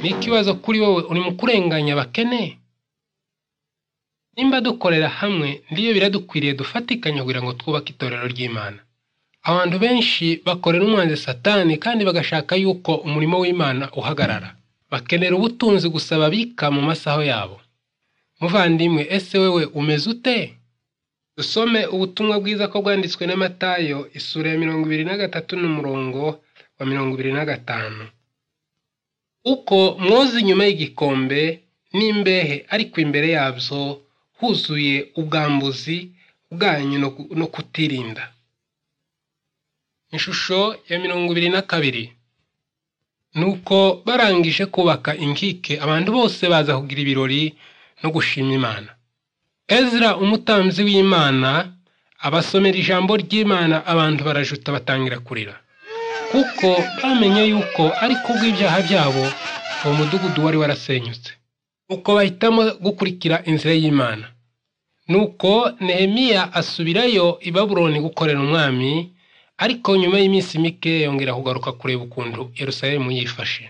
ni ikibazo kuri wowe urimo kurenganya abakene nimba dukorera hamwe ndiyo biradukwiriye dufatikanya kugira ngo twubake itorero ry'imana abantu benshi bakorera umwanzi satani kandi bagashaka yuko umurimo w'imana uhagarara bakenera ubutunzi gusa babika mu masaho yabo muvandimwe ese wewe umeze ute dusome ubutumwa bwiza ko bwanditswe na matayo isura ya mirongo ibiri na gatatu n'umurongo wa mirongo ibiri na gatanu uko mwoza inyuma y'igikombe n'imbehe ariko imbere yabyo huzuye ubwambuzi bwanyu no kutirinda ishusho ya mirongo ibiri na kabiri nuko barangije kubaka inkike abantu bose baza kugira ibirori no gushima imana ezra umutambyi w'imana abasomera ijambo ry'imana abantu barajuta batangira kurira kuko bamenye yuko ari kubw'ibyaha byabo uwo mudugudu wari warasenyutse uko bahitamo gukurikira inzira y'imana nuko nehemiya asubirayo i babuloni gukorera umwami ariko nyuma y'iminsi mike yongera kugaruka kureba ukuntu yerusalemu yifashe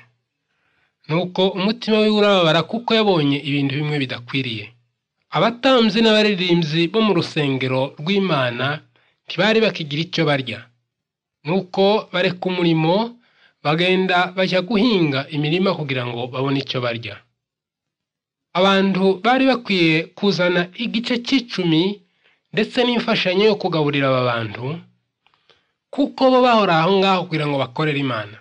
nuko umutima we urababara kuko yabonye ibintu bimwe bidakwiriye abatambyi n'abaririmbyi bo mu rusengero rw'imana ntibari bakigira icyo barya nuko bareka umurimo bagenda bajya guhinga imirima kugira ngo babone icyo barya abantu bari bakwiye kuzana igice cy'icumi ndetse n'imfashanyo yo kugaburira aba bantu kuko bo bahora aho ngaho kugira ngo bakorere imana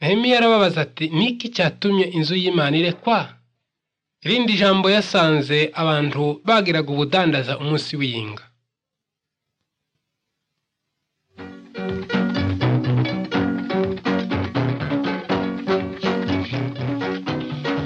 nehemiya arababaza ati niki cyatumye inzu y'imana irekwa irindi jambo yasanze abantu bagiraga ubudandaza umunsi w'iyinga